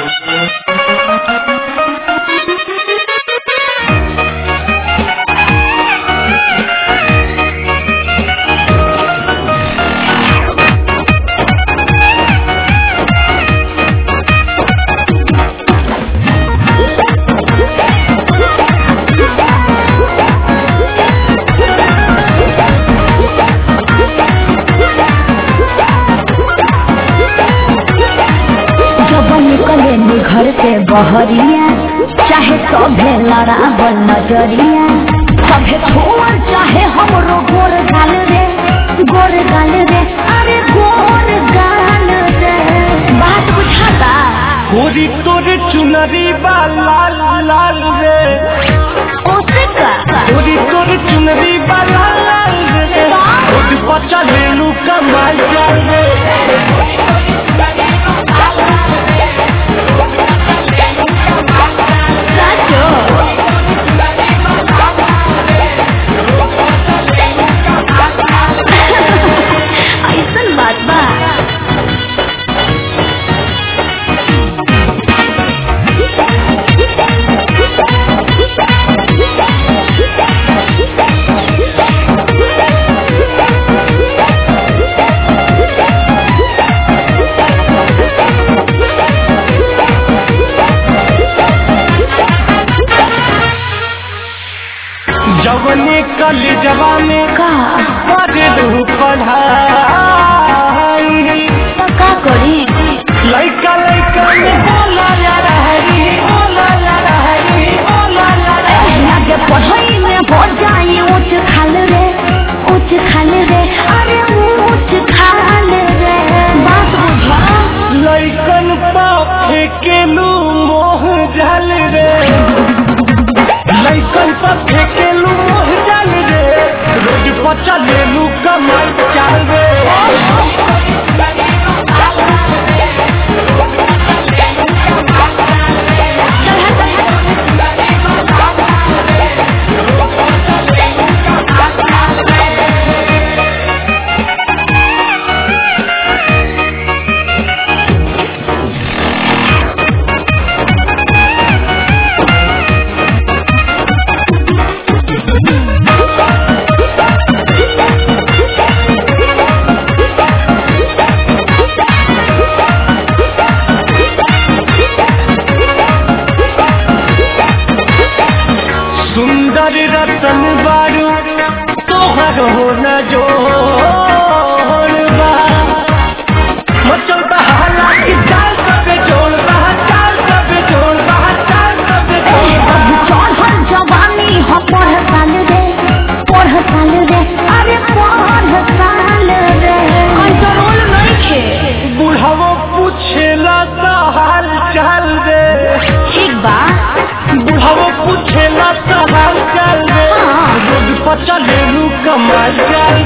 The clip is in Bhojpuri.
जब निकले नी घर से बहरिया चाहे सभे लड़ावल नजरिया सभे छोड़ चाहे हमरो गोर गाल रे गोर गाल रे अरे गोर गाल रे बात बुझाता गोरी तोरे चुनरी बा लाल लाल रे ओसे का गोरी तोरे चुनरी बा लाल लाल रे रोड पर चलेलू कमाल चाल रे साचो ऐसन बात बा जवने कल जवाने का पढ़लू पढ़ाई तो का करी लइका लइका में बोला जा रही बोला जा रही बोला जा रही लगे पढ़ाई में हो जाए ऊंच खाल रे ऊंच खाल रे अरे ऊंच खाल रे बात बुझा लइकन पे केलू मोह जल रे लइकन पे केलू मोह जल रे रोड पर चलेलू कमर चाल रे सुंदर रतन बारू तोहर हो न जोड़बा मचल बहाला की चाल सबे जोड़बा चाल सबे जोड़बा चाल सबे जोड़बा चढ़ल जवानी हो पढ़ साल रे पढ़ साल रे अरे पढ़ साल रे कंट्रोल नहीं खे बुढ़ावो पूछेला तो हाल चाल रे ठीक बा बुढ़ावो पूछेला तो हाल चाल रे हाँ। रोड पर चलेलू कमाल चाल